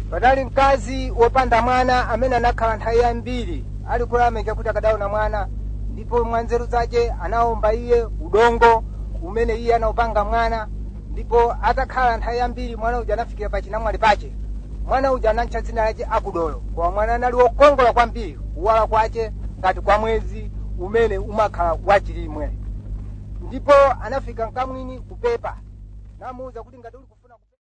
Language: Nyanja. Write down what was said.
patali mkazi wopanda mwana amene anakhala nthawi yambiri ali kulameka kuti akadaona mwana ndipo mwa nzeru zace anawomba iye udongo umene iye anawupanga mwana ndipo atakhala nthawi yambiri mwana uja anafikira pa chinamwali pace mwana uja anatcha dzina lace akudolo koma mwana anali wokongola kwambiri kuwala kwace ngati kwa mwezi umene umakhala wachilimwe ndipo anafika mkamwini kupepa namuwuza kuti ngati uli